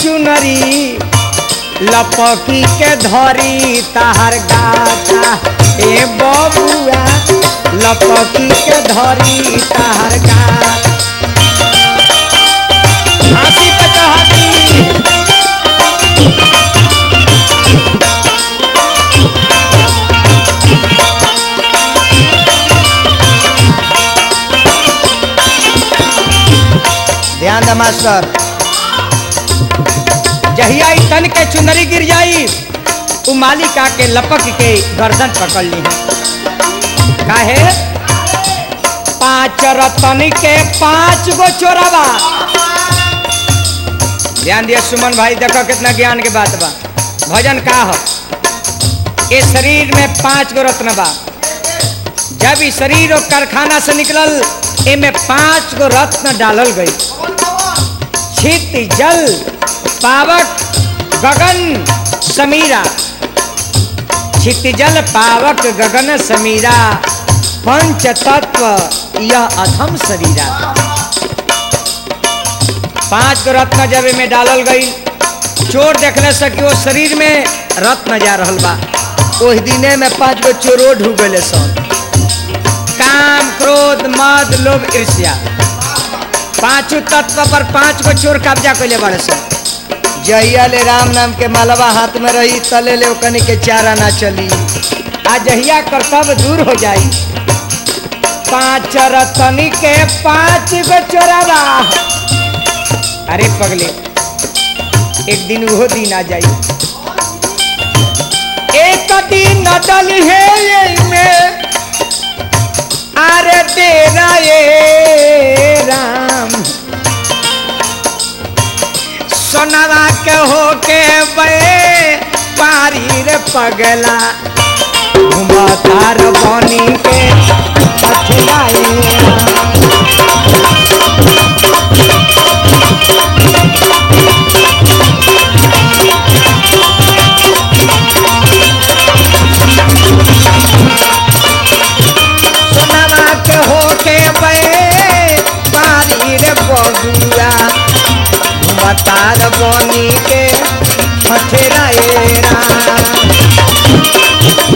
चुनरी लपकी के धरी ताहर गाता ए बबुआ लपकी के धरी ताहर गाता हंसी पे कहानी ध्यान दे मास्टर जहिया ई तन के चुनरी गिर जाई उ मालिका के लपक के गर्दन पकड़ ली काहे पांच रतन के पांच गो चोरावा ध्यान दिया सुमन भाई देखो कितना ज्ञान के बात बा भजन का हो ये शरीर में पांच गो रत्न बा जब ई शरीर और कारखाना से निकलल एमे पांच गो रत्न डालल गई छित जल पावक गगन समीरा छित जल पावक गगन समीरा पंच तत्व यह अधम शरीरा पांच गो रत्न जब में डालल गई चोर देखने से कि वो शरीर में रत्न जा रहल बा ओहि दिने में पांच गो चोरो ढूक गए सन काम क्रोध मद लोभ ईर्ष्या पांचों तत्व पर पांच गो चोर कब्जा कैले बड़े सन जहिया ले राम नाम के मालवा हाथ में रही तले ले ओकनी के चारा ना चली आ जहिया कर्तव्य दूर हो जाई पांच रतनी के पांच गो चोरावा अरे पगले एक दिन वो दिन आ जाई एक दिन नदल है में अरे तेरा ये राम सोनवा के हो के बे पारी रे पगला घुमतार बनी के पछलाए सोनवा के हो के बे पारी रे बबुआ घुमतार बनी के पछलाए राम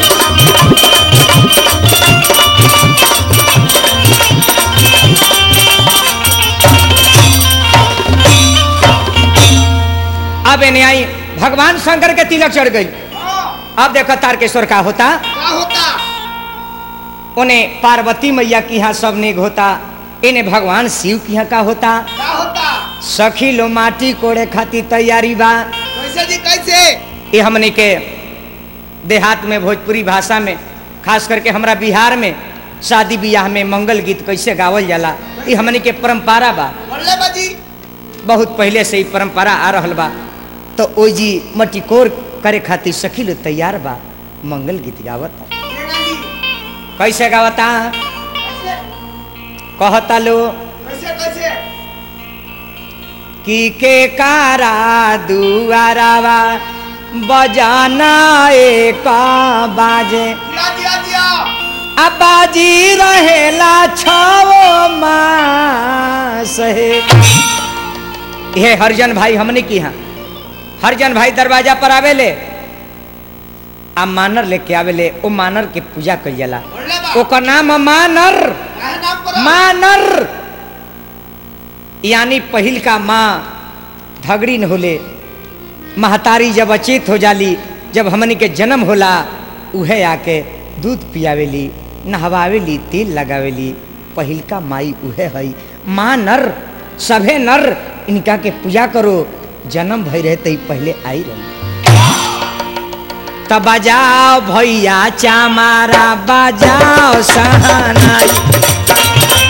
अब इन्हें आई भगवान शंकर के तिलक चढ़ गई अब देखो तारकेश्वर का होता क्या होता उन्हें पार्वती मैया की यहाँ सब नेग होता इन्हें भगवान शिव की यहाँ का होता क्या होता सखी लो माटी कोड़े खातिर तैयारी बा कैसे जी कैसे ये हमने के देहात में भोजपुरी भाषा में खास करके हमरा बिहार में शादी ब्याह में मंगल गीत कैसे गावल जाला ये हमने के परंपरा बा बोले बाजी बहुत पहले से ही परंपरा आ रहल बा तो ओई जी मटिकोर करे खातिर सखी लो तैयार बा मंगल गीत गावता केना जी कैसे गावता कैसे कहता लो कैसे कैसे कि के कारा दुआरावा बजाना एक बाजे दिया दिया दिया अबाजी रहेला छाओ मास है ये हरजन भाई हमने की हाँ हरजन भाई दरवाजा पर आवेले आ मानर लेके आवेले ओ मानर के पूजा कइल जाला बोले बा ओकर नाम है मानर काहे नाम पर मानर यानी पहिल का माँ धगड़ी न होले महतारी जब अचेत हो जाली जब हमनी के जन्म होला उहे आके दूध पियावेली नहवावेली तेल लगावेली पहिल का माई उहे हई माँ नर सभे नर इनका के पूजा करो जन्म भई रहे तई पहले आई रही तब बजाओ भैया चामारा बजाओ सहनाई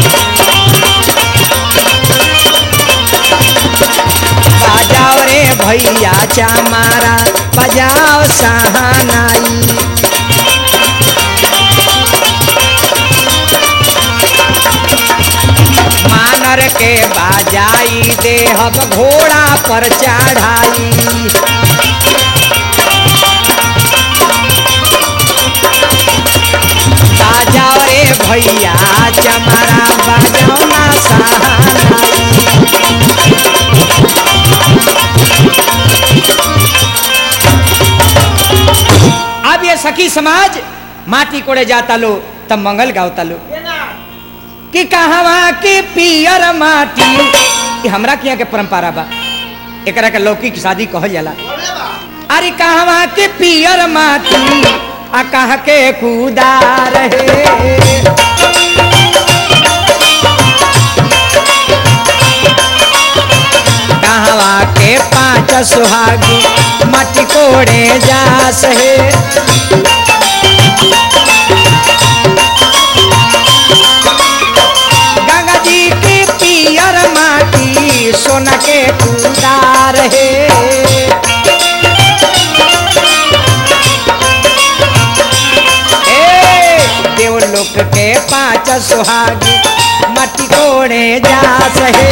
बजाओ रे भैया चामारा बजाओ सहनाई मानर के बाजाई देहब घोड़ा पर चढ़ाई बाजाओ रे भैया चमारा बजाओ ना सहानाई सखी समाज माटी कोड़े जाता लो तब मंगल गावता लो कि कहवा के पियर माटी ये हमरा के यहाँ के परंपरा बा एकरा के लौकिक शादी कहल जाला अरे कहवा के पियर माटी आ कह के कूदा रहे कहवा के पांच सुहागी मटी कोड़े जास है गंगा जी की पियर माटी सोना के कुदार है ए, देवलोक के पांच सुहागी मटी कोड़े जास है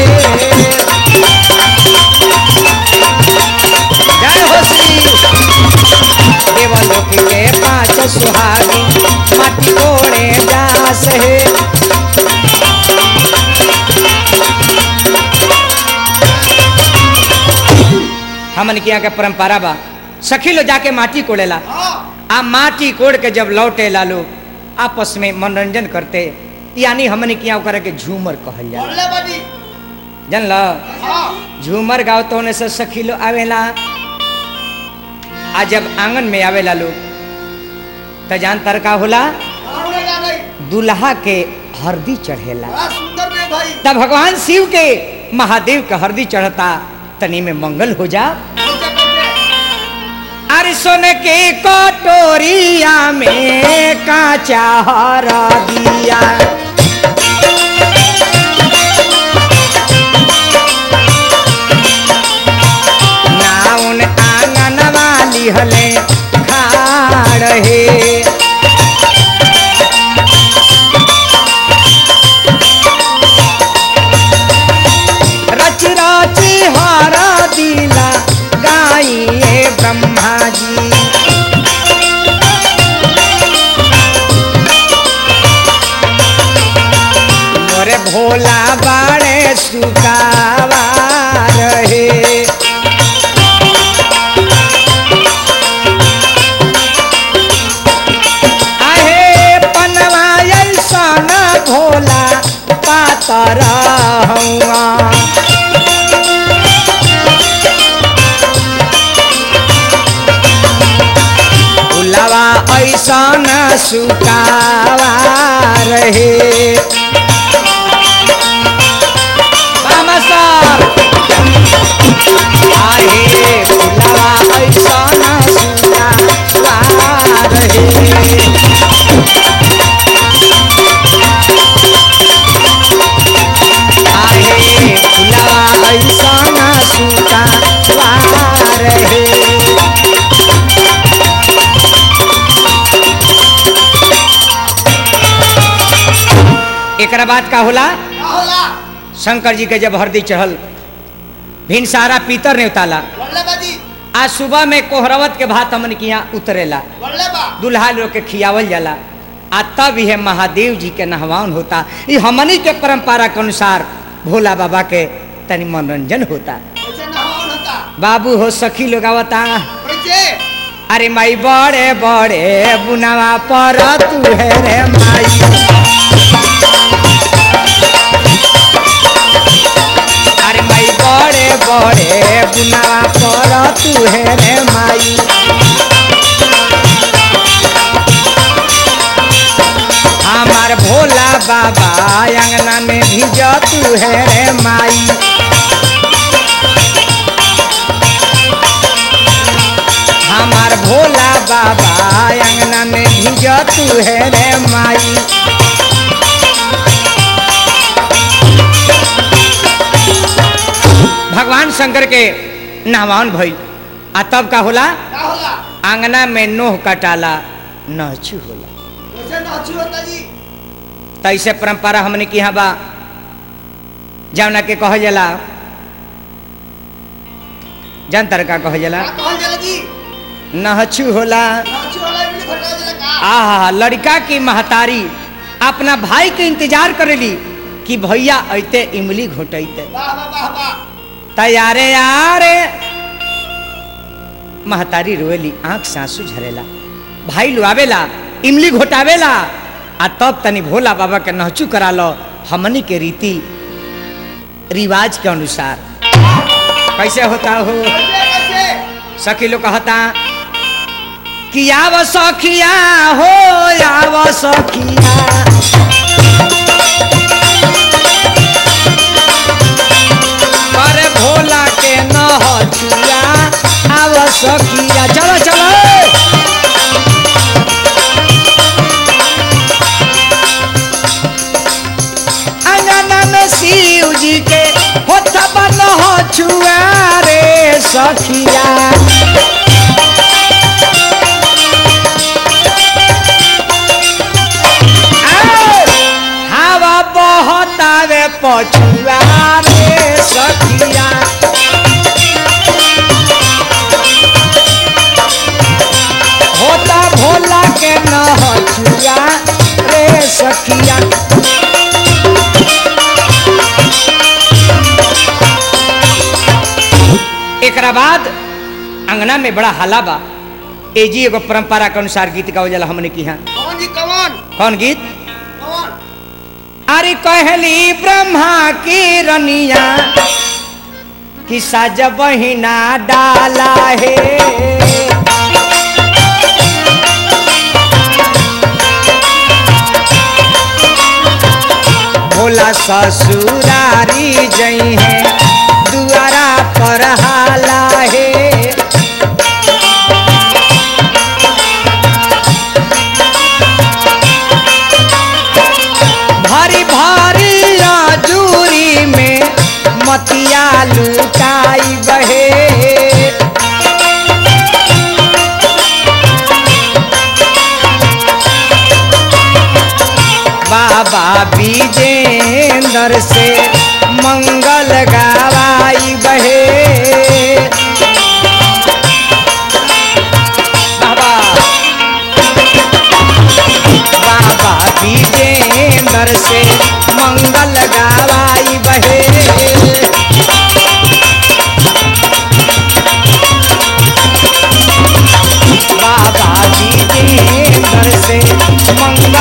जय हो श्री देवलोक के पांच सुहागी माटी कोड़े जास है हमन के यहाँ के परंपरा बा सखी लो जाके माटी कोड़ेला आ माटी कोड़ के जब लौटे ला लोग आपस में मनोरंजन करते यानी हमन के यहाँ ओकरा के झूमर कहल जाला जानल झूमर गाओ तो होने से सखी लो आवेला आ जब आंगन में आवेला लोग तो जान तर का होला दुल्हा के हरदी चढ़ेला तब भगवान शिव के महादेव के हरदी चढ़ता तनी में मंगल हो जा अरे सोने के कटोरिया में काचा हरदिया नाउन आंगन वाली हले खाड़ हे रच रची हरा दिला गाइए ब्रह्मा जी मोरे भोला बाड़े सुकावा रहे आहे पनवा ऐसन भोला पातर हवा भुलवा ऐसन सुकावा रहे मामा सर आहे भुलवा ऐसन सुकावा रहे आहे फुलवा ऐसन सुकावा रहे एकरा बाद का होला शंकर जी के जब हरदी चढ़ल भिन सारा पीतर ने उताला आज सुबह में कोहरवत के भात हमन के यहाँ उतरेला दुल्हा लोग के खियावल जाला आ तब यह महादेव जी के नहवान होता ये हमनी के परंपरा के अनुसार भोला बाबा के तनी मनोरंजन होता बाबू हो सखी लोग आवता अरे माई बड़े बड़े बुनावा पर तू है रे माई अरे माई बड़े बड़े बुनावा पर तू है रे माई हमार भोला बाबा अंगना में भिज तू है रे माई हमार भोला बाबा अंगना में भिज तू है रे माई भगवान शंकर के नहवान भई आ तब का होला आंगना में नोह कटाला नहचू होला तैसे परंपरा हमने की यहाँ बा जौना के कह जाला जनतर का कह जाला नहचू होला आहा लड़का की महतारी अपना भाई के इंतजार करेली कि भैया अते इमली घोटते तैयारे यारे महतारी रोएली आंख सासू झरेला भाई लुआवेला इमली घोटावेला आ तब तनी भोला बाबा के नहचू करा लो हमनी के रीति रिवाज के अनुसार कैसे होता हो कैसे कैसे सखी लोग कहता कि आव सखिया हो आव सखिया अरे भोला के नहचुआ आव सखिया चलो चलो अंगना में शिव जी के होता नहचुआ रे सखिया हवा बहतावे पछुआ रे सखिया होता भोला के नहचुआ रे सखिया एकरा बाद अंगना में बड़ा हल्ला बा एजी एगो परंपरा के अनुसार गीत गावल जाला हमने की यहाँ कौन जी कौन कौन गीत कौन अरे कहली ब्रह्मा की रनिया कि साज बहिना डाला है भोला ससुरारी जई है दुआरा पर हाला है भारी भारी राजूरी में मतिया लुटाई बहे बाबा विजेंद्र से मंगल गावाई बहे बाबा बाबा विजेंद्र से मंगल गावाई बहे बाबा विजेंद्र से मंगल